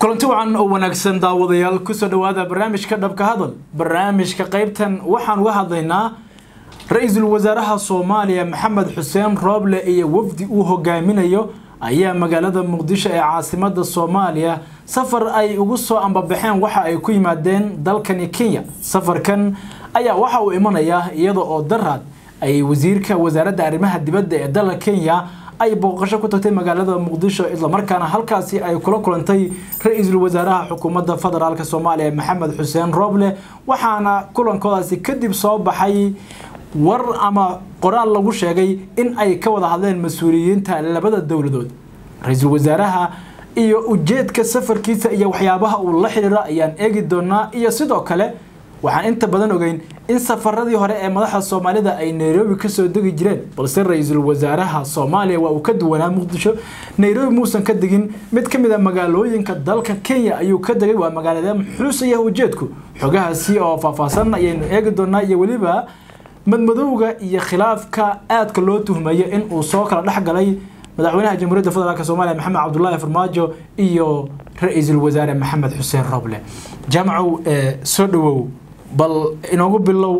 kulanti wacan oo wanaagsan daawadayaal kusoo dhawaada barnaamijka dhabka hadal barnaamijka qaybtan waxaan uga hadlaynaa ra-iisul wasaaraha soomaaliya maxamed xuseen rooble iyo wafdi uu hogaaminayo ayaa magaalada muqdisho ee caasimada soomaaliya safar ay ugu soo ambabaxeen waxa ay ku yimaadeen dalkani kenya safarkan ayaa waxa uu imanayaa iyada oo daraad ay wasiirka wasaaradda arrimaha dibadda ee dalka kenya ay booqasho ku tagtay magaalada muqdisho islamarkaana halkaasi ay kula kulantay ra-iisul wasaaraha xukuumadda federaalk soomaaliya maxamed xuseen rooble waxaana kulankoodaasi kadib soo baxay war ama qoraal lagu sheegay in ay ka wada hadleen mas-uuliyiinta labada dowladood ra-iisul wasaaraha iyo ujeedka safarkiisa iyo waxyaabaha uu la xidhiiro ayaan eegi doonaa iyo sidoo kale waxaan inta badan ogeyn in safaradii hore ee madaxda soomaalida ay nairobi kasoo degi jireen balse ra-iisul wasaaraha soomaaliya waa uu ka duwanaa muqdisho nairobi muusan ka degin mid ka mid a magaalooyinka dalka kenya ayuu ka degay waa magaalada muxuusaya ujeedku xogahaasi oo faahfaahsan ayaynu eegi doonaa iyo weliba madmadowga iyo khilaafka aadka loo tuhmayo in uu soo kala dhex galay madaxweynaha jamhuuriyadda federaalk soomaaliya maxamed cabdulaahi farmaajo iyo ra-iisul wasaare maxamed xuseen roble jaamacow soo dhawow bal inoogu bilow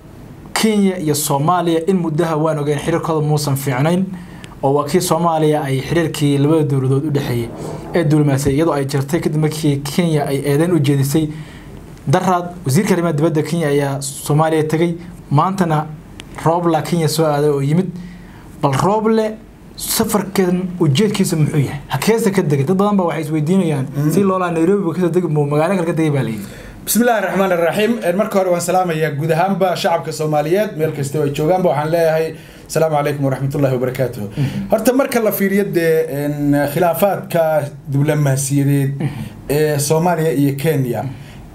kenya iyo soomaaliya in muddaha waan ogeyn xiriirkooda muusan fiicnayn oo waa kii soomaaliya ay xiriirkii labada dowladood u dhexeeyey ee duulimaasay iyadoo ay jirtay kadib markii kenya ay eedeyn u jeedisay daraad wasiirka arrimaha dibadda kenya ayaa soomaaliya tegey maantana roobla kenya soo aaday oo yimid bal rooble safarkan ujeedkiisa muxuu yahay hakeesa ka degay dad badan ba waxay isweydiinayaan si loolaa nairobi kasoo degi magaalo kale ka degay baa layidhi bismi illaahi raxmaan iraxiim marka hore waan salaamayaa guud ahaanba shacabka soomaaliyeed meel kasta ay joogaanba waxaan leeyahay asalaamu calaykum waraxmatullahi wabarakaatuh horta marka la fiiriyo dee khilaafaadka diblomaasiyadeed ee soomaaliya iyo kenya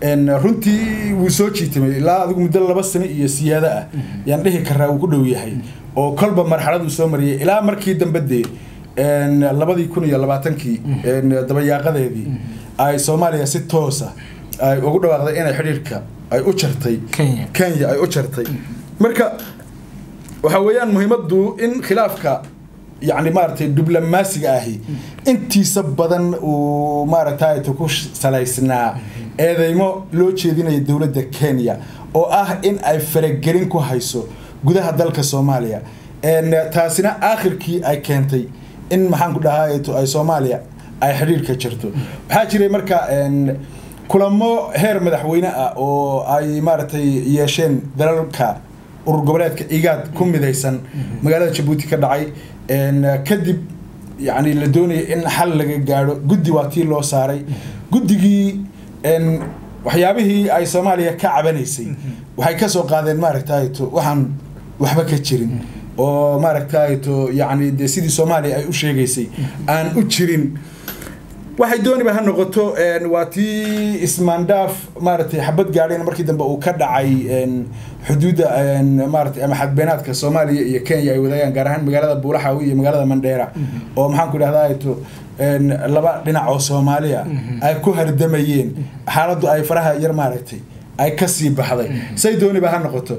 runtii wuu soo jiitamay ilaa adigu muddo laba sano iyo siyaado ah yaan dhihi karaa uu ku dhow yahay oo kolba marxalad uu soo mariyay ilaa markii dambe dee labadii kun iyo labaatankii dabayaaqadeedii ay soomaaliya si toosa ay ugu dhawaaqday inay xidhiirka ay u jartay kenya ay u jartay marka waxa weeyaan muhiimaddu in khilaafka yacni maaragtay diblomaasiga ahi intiisa badan uu maaragtay ku salaysnaa eedeymo loo jeedinaya dowladda kenya oo ah in ay faragelin ku hayso gudaha dalka soomaaliya taasina aakhirkii ay keentay in maxaan ku dhahaa ay soomaaliya ay xidhiirka jirto waxaa jiray marka kulamo heer madaxweyne ah oo ay maaragtay yeesheen dalalka urur goboleedka igaad ku midaysan magaalada jabuuti ka dhacay kadib yani la doonaya in xal laga gaadho guddi waa tii loo saaray guddigii waxyaabihii ay soomaaliya ka cabanaysay waxay kasoo qaadeen maaragtayto waxaan waxba ka jirin oo maaragtayto yani de sidii soomaaliya ay u sheegaysay aan u jirin waxay dooniba ha noqoto waa tii ismaandhaaf maaragtay xabad gaadheen markii dambe uu ka dhacay xuduudda maaragtay ama xadbeenaadka soomaaliya iyo kenya ay wadaagaan gaar ahaan magaalada buulaxawi iyo magaalada mandheera oo maxaan ku idhahdaa to laba dhinac oo soomaaliya ay ku hardamayeen xaaladdu ay faraha yar maaragtay ay kasii baxday say dooniba ha noqoto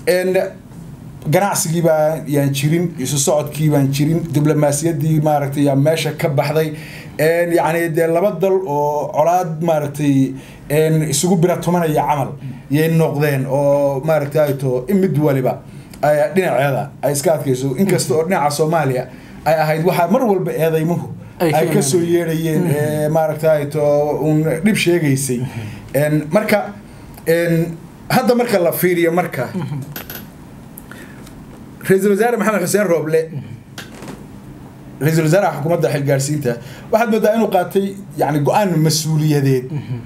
ganacsigii baa yaan jirin isu socodkii baan jirin diblomaasiyaddii maaragtay yaa meesha ka baxday yacni dee laba dal oo colaad maaragtay isugu bira tumanaya camal yay noqdeen oo maaragtay to mid waliba dhinaceeda ay iska adkayso inkasta oo dhinaca soomaaliya ay ahayd waxaa mar walba eedeymuhu ay kasoo yeedhayeen maaragtay to un dhib sheegaysay marka hadda marka la fiiriyo marka ra-iisul wasaare maxamed xuseen rooble ra-iisul wasaaraha xukuumadda xilgaarsiinta waxaad moodaa inuu qaatay yani go-aan mas-uuliyadeed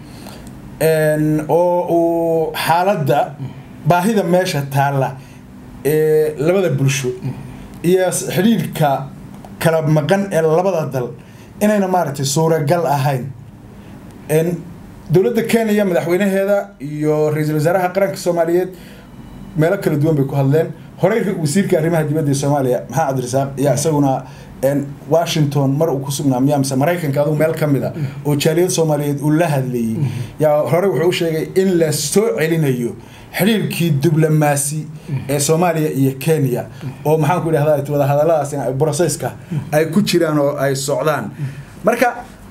oo uu xaaladda baahida meesha taalla ee labada bulsho iyo xidhiirka kala maqan ee labada dal inayna maaragtay suuragal ahayn dowladda kenya madaxweynaheeda iyo ra-iisul wasaaraha qaranka soomaaliyeed meelo kala duwan bay ku hadleen horey wasiirka arrimaha dibadda ee soomaaliya maxamed cabdirasaaq yaa isaguna washington mar uu ku sugnaa miyaa mise maraykanka adugu meel ka mid a oo jaaliyad soomaaliyeed uu la hadlayey yaa hore wuxuu u sheegay in la soo celinayo xidhiirkii diblomaasi ee soomaaliya iyo kenya oo maxaan ku idhahdaa wada hadalladaas brocesska ay ku jiraan oo ay socdaan marka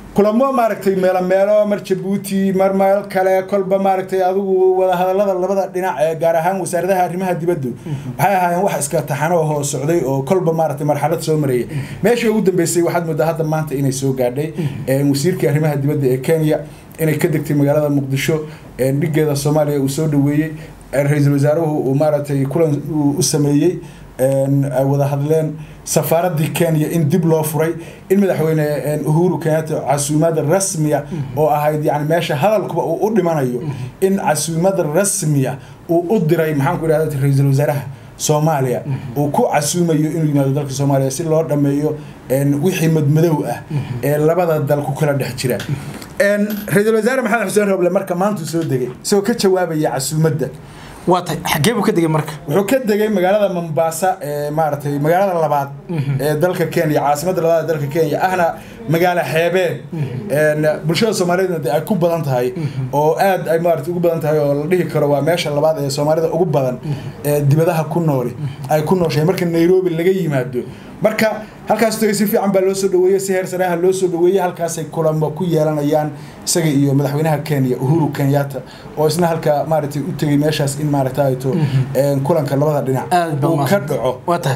kulamo maaragtay meelo meelo mar jabuuti mar meel kale kolba maaragtay adigu wadahadalada labada dhinac ee gaar ahaan wasaaradaha arrimaha dibaddu waxay ahaayeen wax iska taxano hoo socday oo kolba maaragtay marxalad soo maraya meeshii ugu dambeysay waxaad moodaa hadda maanta inay soo gaadhay wasiirkii arrimaha dibadda ee kenya inay ka degtay magaalada muqdisho dhigeeda soomaaliya uu soo dhaweeyey ra-iisul wasaaruhu uu maaragtay kulan u sameeyey ay wada hadleen safaaradii kenya in dib loo furay in madaxweyne uhuru kenyatta casuumada rasmiya oo ahayd yani meesha hadalkuba uu u dhimanayo in casuumada rasmiya uu u diray maxaanku idhahda ra-iisul wasaaraha soomaaliya uu ku casuumayo inuu yimaado dalka soomaaliya si loo dhameeyo wixii madmadow ah ee labada dal ku kala dhex jira ra-iisul wasaare maxamed xuseen roble marka maantuu soo degay isagoo ka jawaabaya casuumadda waa tay xaggee buu ka degay marka wuxuu ka degay magaalada mombasa ee maaragtay magaalada labaad ee dalka kenya caasimadda labaad ee dalka kenya ahna magaalo xeebeed bulshada soomaaliyeedna de ay ku badan tahay oo aad ay maarata ugu badan tahay oo la dhihi karo waa meesha labaad ee soomaalida ugu badan ee dibadaha ku nooli ay ku nooshahay marka nairobi laga yimaado marka halkaas tagay si fiican baa loo soo dhaweeyey si heer sareaha loo soo dhaweeyey halkaasay kulamo ku yeelanayaan isaga iyo madaxweynaha kenya uhuru kenyatta oo isna halka maaragtay u tegay meeshaas in maaragta ayto kulanka labada dhinac uu ka dhaco waa tahay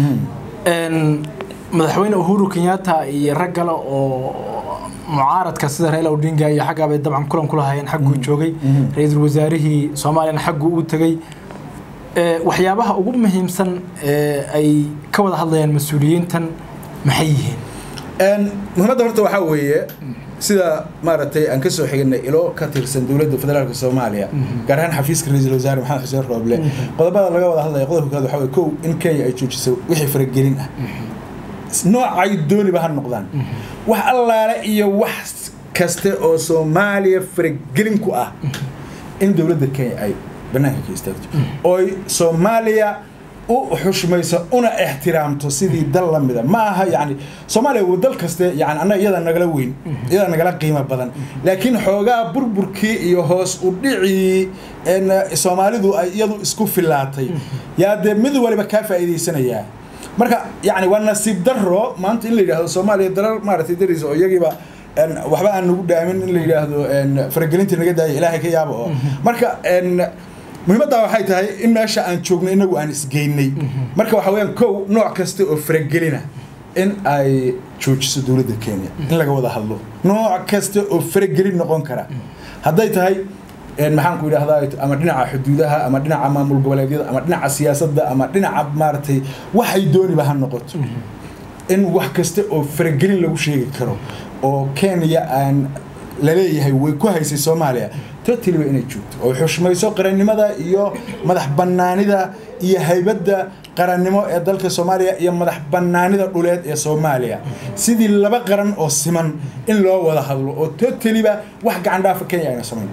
madaxweyne uhuru kenyatta iyo rag kale oo mucaaradka sida raila odinga iyo xaggaabay dabcan kulan ku lahaayeen xagguu joogay ra-iisul wasaarihii soomaaliyana xagguu u tegey waxyaabaha ugu muhiimsan ay ka wada hadlayaan mas-uuliyiintan maxay yihiin muhiimadda horta waxaa weeye sida maaragtay aan ka soo xignay ilo ka tirsan dowladda federaalka soomaaliya gaar ahaan xafiiska ra-iisul wasaare maxamed xuseen rooble qodobada laga wada hadlaya qodobka koowaad waxaa weye kow in kenya ay joojiso wixii faragelin ah noocay dooniba ha noqdaan wax allaale iyo wax kaste oo soomaaliya faragelin ku ah in dowladda kenya ay banaanka ka istaagto ooy soomaaliya u xushmayso una ixtiraamto sidii dal la mida ma aha yani soomaaliya waa dal kaste yani annaga iyada nagala weyn iyada nagala qiimo badan laakiin xoogaa burburkii iyo hoos u dhicii soomaalidu ay iyadu isku filaatay yaa dee mid waliba kaa faa'iidaysanayaa marka yani waa nasiib daro maanta in la yidhaahdo soomaaliya dalal maaragtay dariisa oo iyagiiba waxba aan nagu dhaamin in la yidhaahdo faragelintii naga daaya ilaahay ka yaaba oo marka muhiimaddaa waxay tahay in meesha aan joogno inagu aan isgeynay marka waxa weyaan kow nooc kasta oo faragelina in ay joojiso dowladda kenya in laga wada hadlo nooc kasta oo faragelin noqon kara hadday tahay maxaan ku idhahdaa ama dhinaca xuduudaha ama dhinaca maamul goboleedyada ama dhinaca siyaasadda ama dhinaca maaragtay waxay dooniba ha noqoto in wax kasta oo faragelin lagu sheegi karo oo kenya aan laleeyahay way ku haysay soomaaliya totaliba inay joogto oo xushmayso qarannimada iyo madax bannaanida iyo haybadda qarannimo ee dalka soomaaliya iyo madax bannaanida dhuleed ee soomaaliya sidii laba qaran oo siman in loo wada hadlo oo totaliba wax gacandhaafa kenya ayna samayn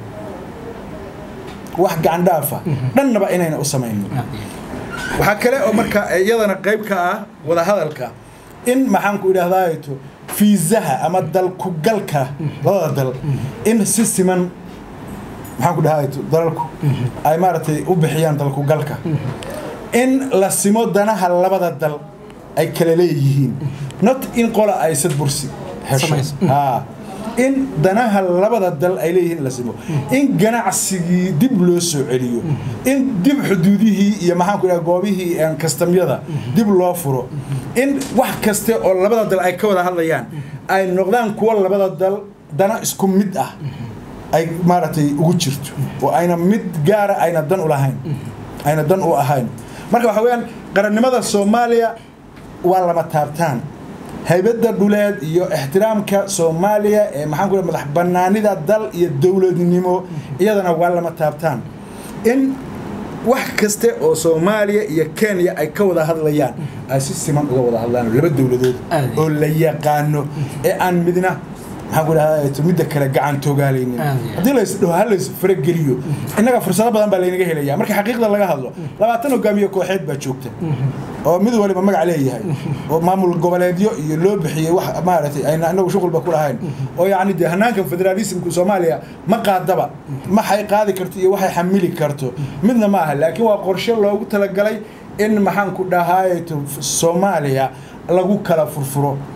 wax gacandhaafa dhannaba inayna u samayno waxaa kale oo marka iyadana qayb ka ah wadahadalka in maxaan ku idhahdaato fiisaha ama dalkugalka labada dal in si siman maxaan ku dhahay dalalku ay maaragtay u bixiyaan dalkugalka in la simo danaha labada dal ay kala leeyihiin not in qola ay sadbursi hesho haa in danaha labada dal ay leeyihiin la simo in ganacsigii dib loo soo celiyo in dib xuduudihii iyo maxaan ku dhaha goobihii kastamyada dib loo furo in wax kaste oo labada dal ay ka wada hadlayaan ay noqdaan kuwo labada dal dana isku mid ah ay maaragtay ugu jirto oo ayna mid gaara ayna dan u lahayn ayna dan u ahayn marka waxa weeyaan qarannimada soomaaliya waa lama taabtaan haybadda dhuleed iyo ixtiraamka soomaaliya ee maxaan ku madax bannaanida dal iyo dowladnimo iyadana waa lama taabtaan in wax kaste oo soomaaliya iyo kenya ay ka wada hadlayaan ay si siman uga wada hadlaan laba dowladood oo la yaqaano ee aan midna maxaan ku dhahaa midda kale gacan toogaalaynin haddii laysdhaho ha lays farageliyo innaga fursado badan baa laynaga helaya marka xaqiiqda laga hadlo labaatan hogaamiye kooxeed baa joogta oo mid waliba magac leeyahay oo maamul goboleedyo iyo loo bixiyey wax maaragtay ayna inagu shuqulba ku lahayn oo yacni dee hanaankan federaalismku soomaaliya ma qaadaba maxay qaadi karto iyo waxay xamili karto midna ma aha laakiin waa qorshe loogu talagalay in maxaan ku dhahaay soomaaliya lagu kala furfuro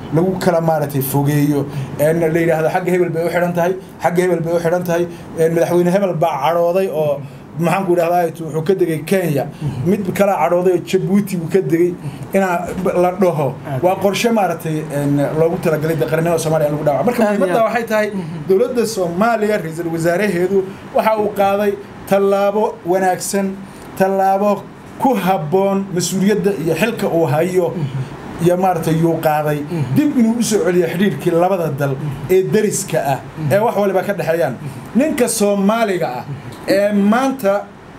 lagu kala maaragtay fogeeyo een la yidhaahdo xagga hebel bay u xidhan tahay xagga hebel bay u xidhan tahay een madaxweyne hebel baa cadhooday oo maxaan ku idhahdaa wuxuu ka degay kenya mid kala cadhooday oo jabuuti buu ka degay inaa la dhaho waa qorshe maaragtay een loogu talagalay dee qarannimada soomaaliya in lagu dhawaco marka Aad iyo muhiimadda aad. waxay tahay dowladda soomaaliya ra-iisul wasaaraheedu waxa uu qaaday tallaabo wanaagsan tallaabo ku habboon mas-uuliyadda iyo xilka uu hayo iyo maaragtay yuu qaaday dib inuu u soo celiyo xidhiirkii labada dal ee deriska ah ee wax waliba ka dhexeeyaan ninka soomaaliga ah ee maanta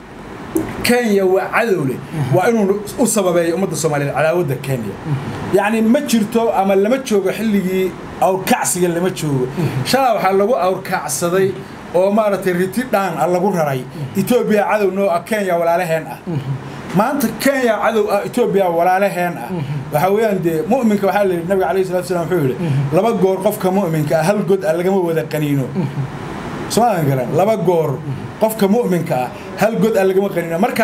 kenya waa cadow leh waa inuu u sababeeyo ummadda soomaaliyeed cadaawadda kenya yacni ma jirto ama lama joogo xilligii awrkacsiga lama joogo shalaa waxaa lagu awrkacsaday oo maaragtay riti dhaan ah lagu raray etoobiya cadow noo ah kenya walaalaheen ah maanta kenya cadow ah etoobiya walaalaheen ah waxaa weeyaan dee mu'minka waxaa la yidhi nabiga calayhi salatu wasalam wuxuu yidhi laba goor qofka mu'minka ah hal god ah lagama wada qaniino soomaadan garan laba goor qofka mu'minka ah hal god ah lagama qaniino marka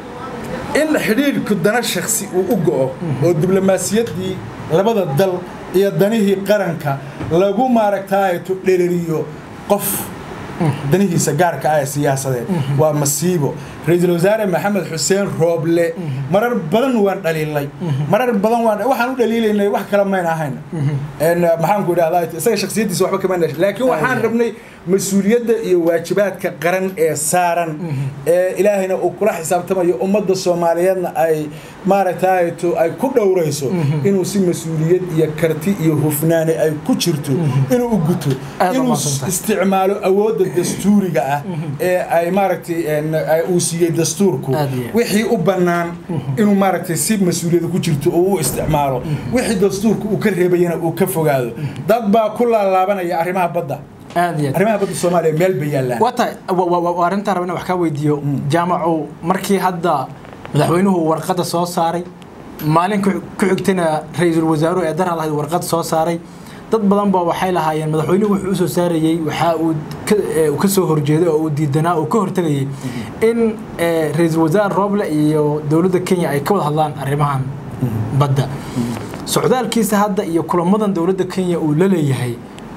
in xidhiidhku dana shaksi uu u go'o oo diblomaasiyaddii labada dal iyo danihii qaranka lagu maaragtaayeto dhereriyo qof danihiisa gaarka ah ee siyaasadeed waa masiibo ra-iisul wasaare maxamed xuseen rooble marar badan waan dhaliilay marar badan waan waxaan u dhaliilaynay wax kale mayn ahayn En, maxaan ku idhahdaa isaga shaksiyaddiisa waxba kama dhashay laakiin waxaan rabnay mas-uuliyadda iyo waajibaadka qaran ee saaran ee ilaahayna uu kula xisaabtamayo ummadda soomaaliyeedna ay maaragtay to ay ku dhowrayso inuu si mas-uuliyad iyo karti iyo hufnaani ay ku jirto inuu u guto Aad inuu umahadsantahay. isticmaalo awoodda dastuuriga ah ee ay maaragtay en, ay- uu siiyey dastuurku Aad iyo aad. wixii u bannaan inuu maaragtay si mas-uuliyada ku jirto oo u isticmaalo wixii dastuurku uu ka reebayana uu ka fogaado dad baa ku laalaabanaya arrimaha badda aad iyo aad arrimaha badda soomaaliya meel bay yaallaan waa tahay wa- wa- wa- arrintaan rabana wax kaa weydiiyo jaamacu markii hadda madaxweynuhu warqadda soo saaray maalin ku ku xigtana ra-iisul wasaaruhu ee daran lahayd warqad soo saaray dad badan ba waxay lahaayeen madaxweynuhu wuxuu u soo saarayey waxa uu ka- ee, uu ka soo horjeeday oo uu diidanaa uu ka hortegayay in ee, ra-iisul wasaare rooble iyo dowladda kenya ay ka wada hadlaan arrimahan badda socdaalkiisa hadda iyo kulamadan dowladda kenya uu la leeyahay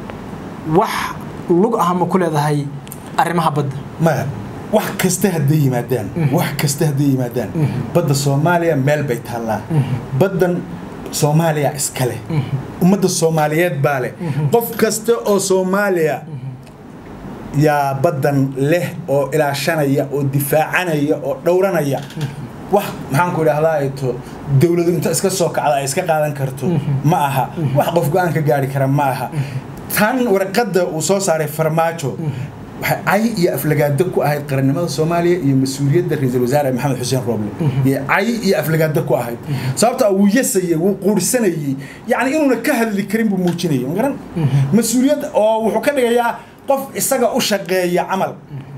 wax lug ah ma ku leedahay arrimaha badda maya wax kasta hadday yimaadaan wax kasta hadday yimaadaan badda soomaaliya meel bay taallaa baddan soomaaliya iska leh ummadda soomaaliyeed baa leh qof kasta oo soomaaliya yaa baddan leh oo ilaashanaya oo difaacanaya oo dhowranaya wax maxaan ku idhahdaa to dowladu inta iska soo kacda ay iska qaadan karto ma aha wax qof go-aan ka gaari kara ma aha tan warqadda uu soo saaray farmaajo waxay cay iyo aflagaado ku ahayd qarannimada soomaaliya iyo mas-uuliyadda ra-iisul wasaare maxamed xuseen rooble iyo cay iyo aflagaado ku ahayd sababta wuu yasayey wuu quursanayey yacni inuuna ka hadli karin buu muujinayay magaran mas-uuliyad oo wuxuu ka dhigayaa qof isaga u shaqeeya camal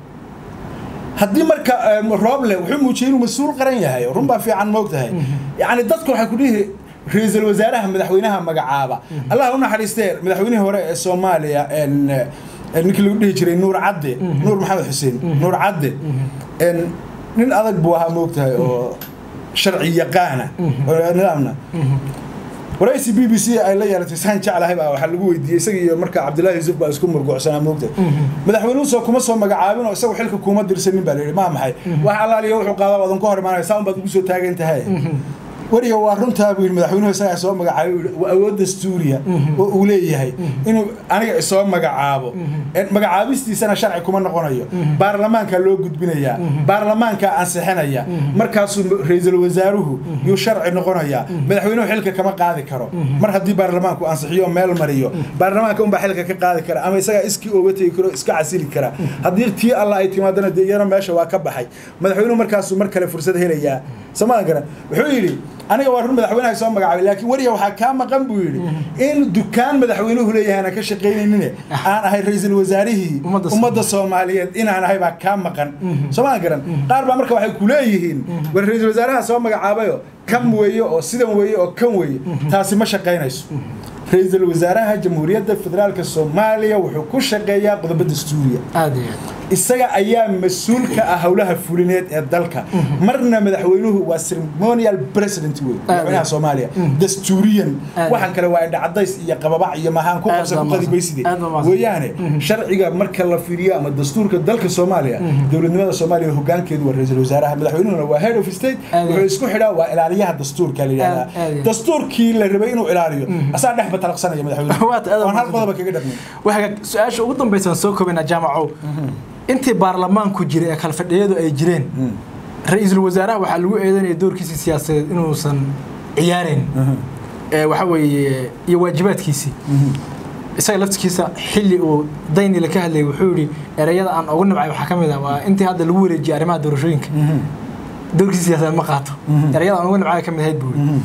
haddii marka em, rooble wuxuu muujiyey inuu mas-uul qaran yahay run baa fiican moog tahay yacni dadku waxay ku dhihi ra-iisul wasaaraha madaxweynaha magacaaba allah u naxariistee madaxweynihii hore ee soomaaliya en, eh, ninkii lagu dhihi jiray nuur cadde nuur maxamed xuseen nuur cadde en, nin adag buu ahaa moog tahay oo sharci yaqaana oo nidaamna waraysi b b c ay la yeelatay saan jeclahay baa waxaa lagu weydiiyey isaga iyo marka cabdullaahi yuusuf baa isku murgucsanaa moogta madaxweynuhu soo kuma soo magacaabin oo isagu xilka kuma dirsanin baa layidhi maa maxay wax allaaliya wuxuu qaadaa wadan ka hor imaanaya saan baad ugu soo taagan tahay wariga waa runtaa buu yidhi madaxweynuhu isagaa soo magacaabay buu yidhi, waa awood dastuuriya oo uu leeyahay inuu aniga isoo magacaabo En magacaabistiisana sharci kuma noqonayo baarlamaankaa loo gudbinayaa baarlamaankaa ansixinaya markaasuu ra-iisul wasaaruhu yuu sharci noqonayaa madaxweynuhu xilka kama qaadi karo mar haddii baarlamaanku ansixiyo oo meel mariyo baarlamaanka unbaa xilka ka qaadi kara ama isagaa iskii ooga tegi karo iska casili kara haddii tii alla ay timaadana dee iyana meesha waa ka baxay madaxweynuhu markaasuu mar kale fursad helayaa somadan garan wuxuu yidhi aniga waa run madaxweynaha soo magacaabay laakiin wariga waxaa kaa maqan buu yidhi in dukaan madaxweynuhu leeyahay aanan ka shaqaynaynin aan ahay ra-iisul wasaarihii Ummadda ummadda soomaaliyeed inaan ahay baa kaa maqan somadan garan qaar baa marka waxay ku leeyihiin war ra-iisul wasaaraha soo magacaabayo kan weeye oo sidan weeye oo kan weeye taasi ma shaqaynayso ra-iisul wasaaraha jamhuuriyadda federaalka soomaaliya wuxuu ku shaqeeyaa qodobo dastuuriya aad iyo aad isaga ayaa mas-uul ka ah howlaha fulineed ee dalka marna madaxweynuhu waa ceremonial president wey madaxweynaha soomaaliya dastuuriyan Aad. waxaan kale waa indhacadays iyo qababac iyo mahaan ku Aad qabsa baa ku mahadsan. qadibayside Aad baa mahadsan. weeyaane sharciga marka la fiiriyo ama dastuurka dalka soomaaliya dowladnimada soomaaliya hogaankeedu waa ra-iisul wasaaraha madaxweynuhuna waa head of state Aad. wuxuu isku xidhaa waa ilaaliyaha dastuurka la Aad, aad, yidhahdaa aad. dastuurkii la rabay inuu ilaaliyo asaa dhex batalaqsanaya madaxweynuhu Waad aad waan hal mahadsan. qodoba kaga dhabnay waxaa su-aasha ugu dambaysa aan soo koobaynaa jaamacow intii baarlamaanku jiray ee kalfadhiyadu ay jireen ra-iisul wasaaraha waxaa lagu eedanaya doorkiisii siyaasadeed inuusan ciyaareyn ee waxa weeye iyo waajibaadkiisii isaga laftikiisa xilli uu daynila ka hadlayay wuxuu yidhi ereyada aan ugu nabcay waxaa ka mid ah waa intii hadda lagu wareejiyay arrimaha doorashooyinka doorkiisa siyaasadeed ma qaato ereyada aan ugu nabcay ka mid ahayd buu yidhi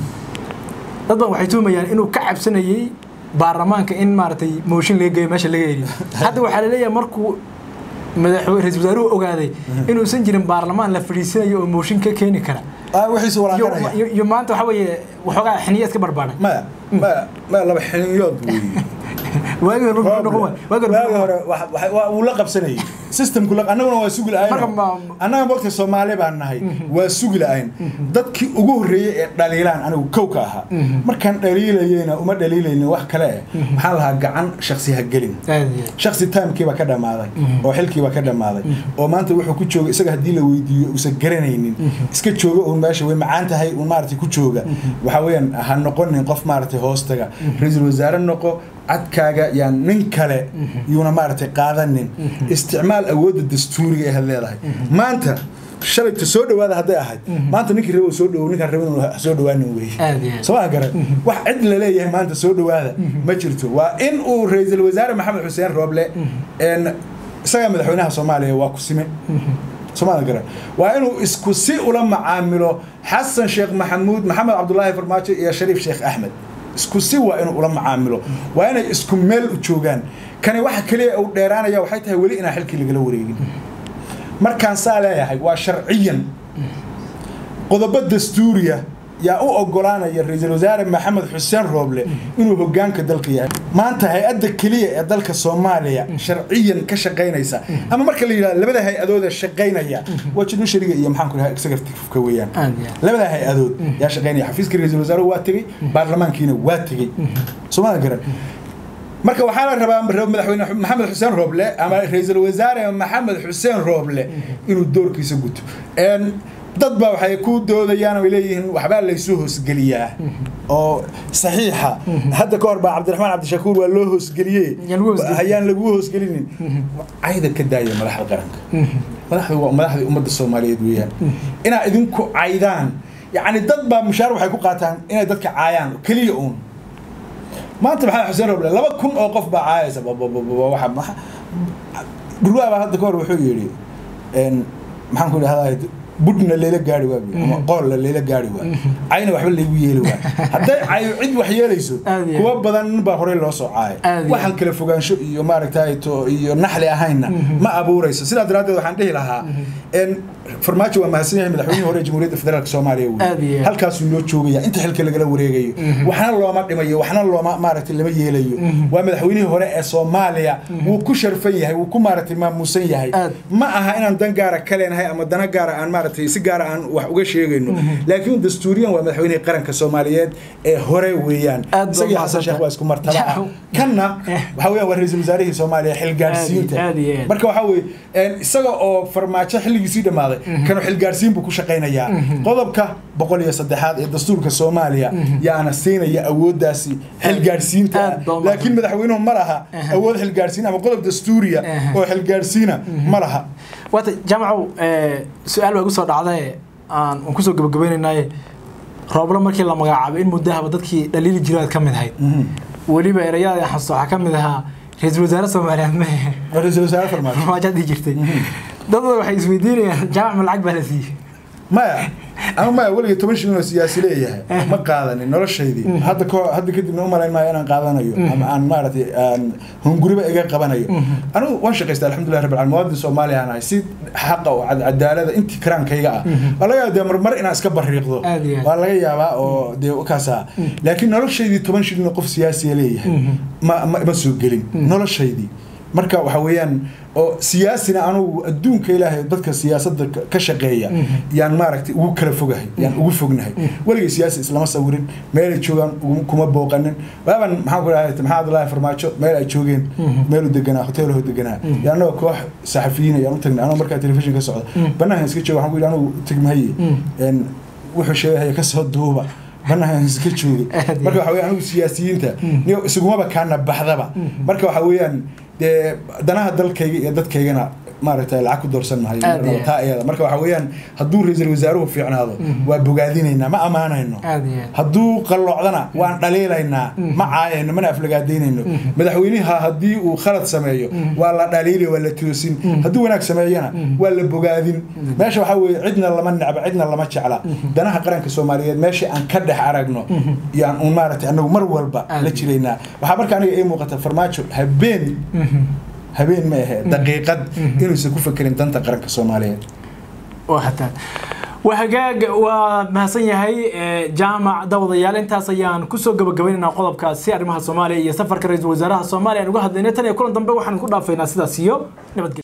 dad badan waxay tuumayaan inuu ka cabsanayay baarlamaanka in maaragtay mooshin laga geeyo meesha laga heliyo hadda waxaa laleeyahay markuu madaxweyne ra-iisul wasaaruhu ogaaday inuusan jirin baarlamaan la fadhiisanayo oo mooshin ka keeni kara ah wixiisa iyo walaaqanaya iyo- iyo maanta waxa weeye waxoogaa xiniya iska barbaaray maya maya maya laba xiniyood weeye waagii hore wuxuu noqon waay waagii hore waagi hore wax- wax- waa- wuu la qabsanayay systemku la- annaguna waa sugi Marka la-ayn ma- annaga mogta soomaali baan nahay waa sugi la-ayn dadkii ugu horreeyey ee dhaliilaan anigu kow ka ahaa markaan dhaliilayeyna uma dhaliilaynin wax kale eh maxaan lahaa gacan shaksi ha gelin aad iyo aad. shaksi timekiiba ka dhammaaday oo xilkiiba ka dhammaaday oo maanta wuxuu ku jooga isaga haddii la weydiiyo uusan garanaynin iska jooga uun meesha way macaan tahay uun maaragtay ku jooga waxaa weeyaan ha noqonin qof maaragtay hoostaga ra-iisul wasaare noqo cadkaaga yaan nin kale yuuna maaragtay qaadanin isticmaal awoodda dastuuriga ee had leedahay maanta shalayta soo dhawaada hadday ahayd maanta ninkii rabo soo dhawow ninkaan rabin inuu soo dhawaanin weeye Aad iyo aad. soo ma garan wax cid la leeyahay maanta soo dhawaada ma jirto waa in uu ra-iisul wasaare maxamed xuseen rooble een isaga madaxweynaha soomaaliya waa ku sime soomaalia garan waa inuu isku si ula macaamilo xasan sheekh maxamuud maxamed cabdulaahi farmaajo iyo shariif sheekh axmed isku si waa inuu ula macaamilo waa inay isku meel u joogaan kani waxa keliya uu dheeraanaya waxay tahay weli inaan xilkii lagala wareegin markaan saa leeyahay waa sharciyan qodobo dastuuriya yaa u ogolaanaya ra-iisul wasaare maxamed xuseen rooble inuu hogaanka dalka yahay maanta hay-adda keliya ee dalka soomaaliya sharciyan ka shaqaynaysa ama marka la yidhahdo labada hay-adooda shaqaynaya waa judiciaryga iyo maxaan ku dhahay executive-ka weeyaan Aad iyo aad. labada hay-adood yaa shaqaynaya xafiiska ra-iisul wasaaruhu waa tegey baarlamaankiina waa tegey soomaalia garan marka waxaa la rabaa ra- madaxweyne maxamed xuseen rooble ama ra-iisul wasaare maxamed xuseen rooble inuu doorkiisa guto Een, dad baa waxay ku doodayaan oo ay leeyihiin waxbaa laysu hoosgeliyaa oo saxiixa hadda ka hor baa cabdiraxmaan cabdishakuur waa loo hoosgeliyey Yaan lagu hoosgelin. hayaan lagu hoosgelinin cayda ka daaya madaxda qaranka madaxdu waa madaxdii ummadda soomaaliyeed weeyaan inaa idinku caydaan yacni dad baa mushaar waxay ku qaataan inay dadka caayaan keliya uun maanta maxamed xuseen roble laba kun oo qof baa caayaysa waxa maxa- dhurwaa baa hadda ka hor wuxuu yidhi een, maxaan ku idhahdaa budhna layla gaari waa buyi, ama qoolla layla gaari waa cayna waxba laygu yeeli waa hadday cayo cid wax yeelayso Aad iyo kuwa badan baa horey loo soo caayay Aad iyo waxaan kala fogaansho iyo maaragtay to iyo naxli ahaynna ma abuurayso sidaa daraaddeed waxaan dhihi lahaa een, farmaajo waa mahadsan yahay madaxweynihii hore ee jamhuuriyadda federaalk soomaaliya Aad iyo wey aad. halkaasuu noo joogaya inta xilka lagala wareegayo waxna looma dhimayo waxna looma maaragtay lama yeelayo waa madaxweynihii hore ee soomaaliya wuu ku sharfan yahay wuu ku maaragtay maamuusan yahay Aad. ma aha inaan dan gaara ka leenahay ama dana gaara aan maaragtay si gaara aan wax uga sheegayno laakiin dastuuriyan waa madaxweynihii qaranka soomaaliyeed ee hore weeyaan Aad baa isagii xasan mahadsantahay. sheekh waa isku martaba ah Yaw. kanna Eh. waxa weeyaan waa ra-iisul wasaarihii soomaaliya xilgaarsiinta Aad iyo aad. marka waxaa weeye een, isaga oo farmaajo xilligiisii dhammaaday kanu xilgaarsiin buu ku shaqaynayaa qodobka boqol iyo saddexaad ee dastuurka soomaaliya yaana siinaya awooddaasi xilgaarsiinta ah. Aad baa u laakiin madaxweynuhu ma laha awood xilgaarsiin ama qodob dastuuriya Aha. oo xilgaarsiina ma laha waata jaamacow eh, su-aal baa igu soo dhacdae aan aan kusoo gabagabaynaynaaye rooblo markii la magacaabay in muddahaba dadkii dhaliili jiraad ka mid ahayd weliba erayada aan xasuusto waxaa ka mid ahaa ra-iisul wasaare soomaaliyeed ma Waa ra-iisul wasaare farmaajo farmaajoad dhihi jirtay dad badan waxay isweydiinayaan jaamac ma lacag baa la siiyey maya ama maya weliga toban shilin oo siyaasi leeyahay ma qaadanin noloshaydii hadda ko hadda kadibna u malayn maayo inaan qaadanayo ama aan maaragtay aan hunguriba iga qabanayo anigu waan shaqaystaa alxamdulilah rabbil caalamiin muwaadin soomaaliya aan ahay si xaqa oo cad- cadaalada intii karaankayga ah waa laga yaabaa dee marmar inaan iska bariiqdo Aad iyo aad. waa laga yaabaa oo dee kaasa laakiin noloshaydii toban shilin oo qof siyaasiya leeyahay ma ma ma soo gelin noloshaydii marka waxa weeyaan oo siyaasina anugu adduunka ilaahay dadka siyaasadda ka- ka shaqeeya yaan maaragtay ugu kala fogahay yaan ugu fognahay weligay siyaasi islama sawirin meelay joogaan ugu- kuma booqanin waaban maxaan ku dhahay maxaa abdullaahi farmaajo meel ay joogeen meelu deganaa hoteelho deganaa yaa anagoo koox saxafiyiin ayaan u tagnay anoo markaa telefishin ka socda banaankan iska jooga waxaan ku yidhi anugu tegmahaye een, wuxuu sheegahaya kasoo duuba banaankan iska joogay Aad iyo marka waxa weeyaan anigu siyaasiyiinta niyo isugumaba kaana baxdaba marka waxa weeyaan dee danaha dalkayga iyo dadkaygana maaragtay lacag ku doorsan mahayo Aad iyo marnaba taa iyada marka waxa weeyaan hadduu ra-iisul wasaaruhu fiicnaado waa bogaadinaynaa ma ammaanayno aad iyo aad hadduu qalloocdana waan dhaliilaynaa ma caayayno mana aflagaadaynayno madaxweynaha haddii uu khalad sameeyo waa la dhaliili waa la toosin hadduu wanaag sameeyana waa la bogaadin meesha waxaa weeye cidna lama necba cidna lama jecla danaha qaranka soomaaliyeed meesha aan ka dhex aragno yaan uun maaragtay anagu mar walba Aad. la jiraynaa waxaa marka aniga ii muuqata farmaajo habeen habeen ma ahe daqiiqad inuusan ku fekerin danta qaranka soomaaliyeed waa hataa waa hagaag waa mahadsan yahay eh, jaamac dawadayaal intaas ayaan kusoo gabagabaynaynaa qodobkaasi arrimaha soomaaliya iyo safarka ra-iisul wasaaraha soomaaliya aan uga hadlaynay tan iyo kulan dambe waxaan ku dhaafaynaa sidaas iyo nabadgelyo